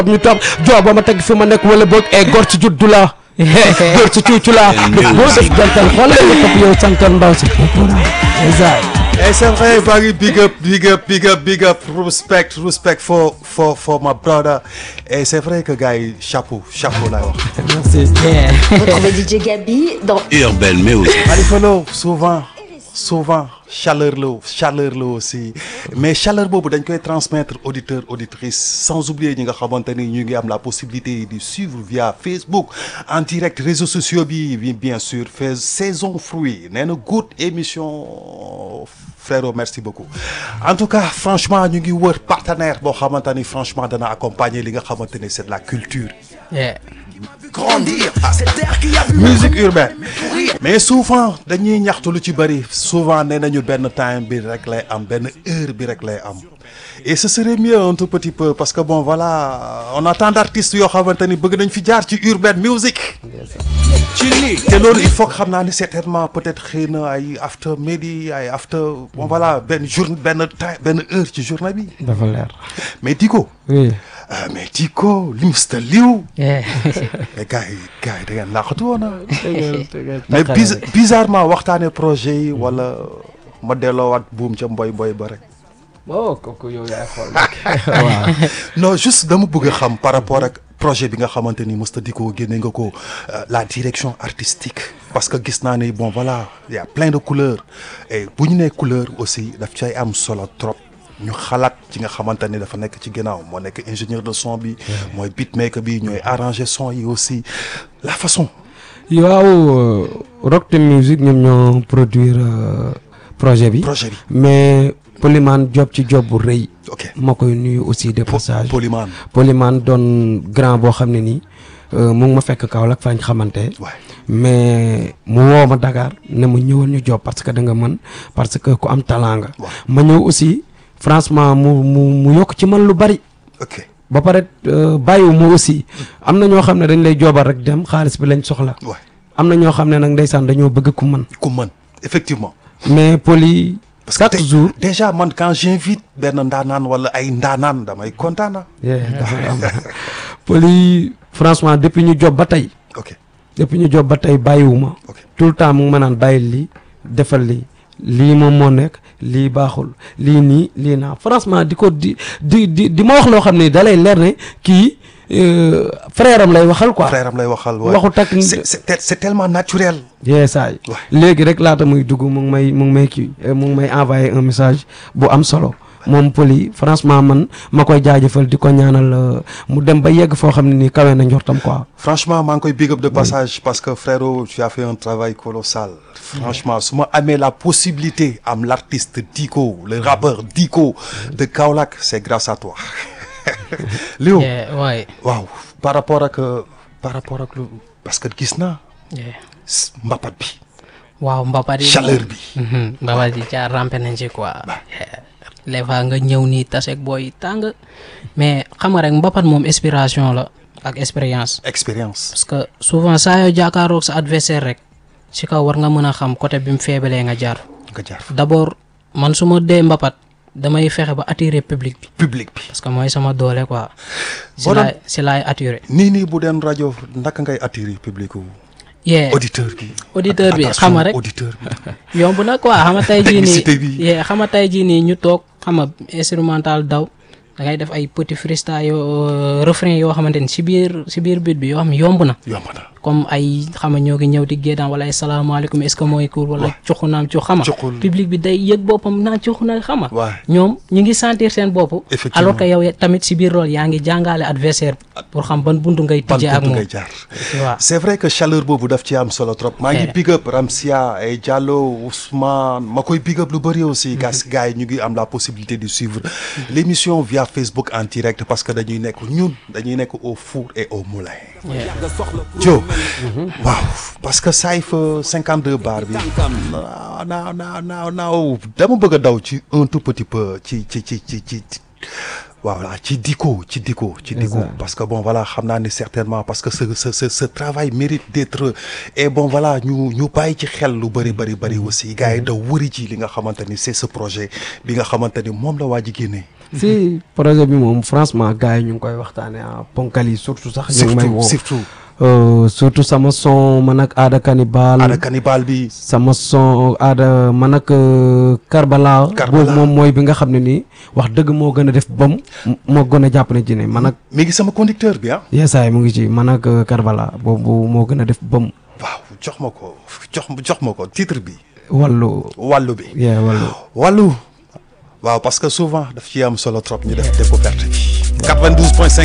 ñu toog jooba ma teg fi ma nekk wala boog e gor ci juddu la gor ci cuucu la boo def jantal xoolal nga topp yow santal ndaw si Et c'est vrai, Barry, big up, big up, big up, big up, respect, respect for, for, for my brother. Et c'est vrai que gars, yi, chapeau, chapeau là. merci Retrouvez DJ Gabi dans Urban Music. Khalifa Lo, souvent, souvent, chaleur la chaleur la aussi mais chaleur boobu dañ koy transmettre auditeur auditrice sans oublier ñi nga xamante ni ñu ngi am la possibilité de suivre via Facebook en direct réseaux sociaux bi bi bien sûr fait saison fruit nee na good émission frérot merci beaucoup en tout cas franchement ñu ngi wër partenaire boo xamante ni franchement dana accompagner li nga xamante ni c'est de la culture Grandir. musique urbaine mais souvent dañuy ñaxtu lu ci bëri souvent nee nañu benn time bi rek lay am benn heure bi rek lay am et ce serait mieux un tout petit peu parce que bon voilà on a tant d'artistes yoo xamante ni bëgg nañ fi jaar ci urbaine musique ci lii. te loolu il faut que xam naa ni certainement peut-être xëy na ay after midi ay after bon voilà benn jour benn time benn heure ci journée bi dafa leer mais Diko oui ah mais Diko Mr Liw yeah. mais gars yi gars yi da ngeen laaxatu woon ah mais biz bizarrement waxtaanee projet yi wala ma delloowaat buum ca mboy mboy ba rek oh kooku yow yaay xool non juste dama bëgg a xam par rapport ak projet bi nga xamante ni Mr Diko génne nga ko euh, la direction artistique parce que gis naa ne bon voilà il y a plein de couleurs et bu ñu nee couleur aussi daf cay am solo trop ñu xalaat ci nga xamante ni dafa nekk ci ginnaaw moo nekk ingénieur de son bi mooy beatmaker bi ñooy arranger son yi aussi la façon waaw Rock Team Music ñoom ñoo produire euh, projet bi projet bi mais Polyman job ci job bu rëy ok ma koy nuyu aussi de passage Polyman Polyman doon grand boo xam ne nii euh, mu ngi ma fekk Kaolack fañ xamante waay mais mu woo ma Dakar ne ma ñëwal ñu job parce que da nga mën parce que ku am talent nga waaw ma ñëw aussi franchement mu mu mu yokk ci man lu bari ok ba pare euh, bàyyiwu ma aussi am na ñoo xam ne dañ lay joobal rek dem xaalis bi lañ soxla waay am na ñoo xam ne nag ndeysaan dañoo bëgg ku mën ku mën effectivement mais Poly parce que chaque tey- jour déjà man quand j'invite benn ndaanaan wala ay ndaanaan damay kontaan na Poly franchement depuis ñu job ba tey ok depuis ñu job ba tey bàyyiwuma ok tout le temps mu ngi ma naan bàyyil lii defal lii lii moom moo nekk lii baaxul lii nii lii naa franchement di ko di di di di ma wax loo xam ne da lay leer ne kii euh, frère am lay waxal quoi. frère am lay waxal waay. waxu takk c'est c'est c'est tellement naturel yee saay Ouais. léegi rek laata muy dugg mu ngi may mu ngi may kii euh, mu ngi may envoyé un message bu am solo moom Poly franchement man ma koy jaajëfal di ko ñaanal euh, mu dem ba yegg foo xam ne nii kawe na njortam quoi. franchement maa ngi koy big up de passage parce que frérot tu as fait un travail colossal franchement su ma amee la possibilité am l'artiste Diko le rappeur Diko de Kaolack c'est grâce à toi Léo Yeah, ouais. waaw par rapport ak euh, par rapport ak lu parce que gis naa Yeah. s- mbapat bi waaw mbapat yi chaleur bi Mhm, mbapat yi caa rampe nañ ci quoi Yeah. les fois nga ñëw nii taseeg booy tàng mais xam nga rek mbapat moom inspiration la ak expérience expérience parce que souvent saa yoo jàkkaaroog sa adversaire rek ci kaw war nga mën a xam côté bi mu feebalee nga jaar nga jaar fa d'abord man su ma dee mbapat damay fexe ba attirer public bi public bi parce que mooy sama doole quoi si Boo doon- laay si laay attirer nii nii bu den rajo naka ngay attirer public wu yeah auditeur bi auditeur bi Attention, xam nga rek auditeur bi yomb na quoi xam nga tey jii Technicité bi. nii yee xam nga tey jii nii ñu toog xam nga instrumental daw da ngay def ay petit freestyle yoo refrain yoo xamante ni si biir si biir beat bi yoo xam ne yomb na yomb na comme ay xam nga ñoo ngi ñëw di géedaan wala ay salaamaaleykum est-ce que mooy cool wala cuxu naam cux xam nga Cuxul. public bi day yëg boppam naan cuxu na xam nga waay ñoom ñu ngi sentir seen bopp Effectivement. alors que yow tamit si biir loolu yaa ngi jàngale adversaire pour xam ban buntu ngay ban tijjee ak buntu moom ngay jaar tu vois c'est vrai que chaleur boobu daf ci am solo trop maa ngi Eh. big up Ramsia ay Diallo Ousmane ma koy big up lu bëri aussi gas gars yi ñu ngi am la possibilité de suivre l'émission via Facebook en direct parce que dañuy nekk ñun dañuy nekk au four et au moulin Joe waaw parce que Saïf 52 bar bi naaw naaw naaw naaw naaw dama bëgg a daw ci un tout petit peu ci ci ci ci ci ci voilà ci diko ci diko ci diko Exact. parce que bon voilà xam naa ne certainement parce que ce ce ce ce travail mérite d'être et bon voilà ñu ñu bàyyi ci xel lu bëri bëri bëri aussi gars yi da wëri ci li nga xamante ni c'est ce projet bi nga xamante ni moom la waa ji génnee si projet bi moom franchement gars yi ñu ngi koy waxtaanee ah ponkal yi surtout sax. ñu ngi may surtout woo surtout Euh, surtout sama son man ak aada cannibal ana cannibal bi sama son aada man ak euh, Karbala. Karbala. boobu moom mooy bi nga xam ne nii wax dëgg moo gën a def bam moo gën a jàpp ne ci ne man ak mi ngi sama conducteur bi ah yeesaay mu ngi ci man ak euh, Karbala boobu moo gën a def bam waaw jox ma ko jox jox ma ko titre bi wàllu wàllu bi yee wàllu wàllu waaw parce que souvent daf ci am solo trop ñu def découverte bi 92.5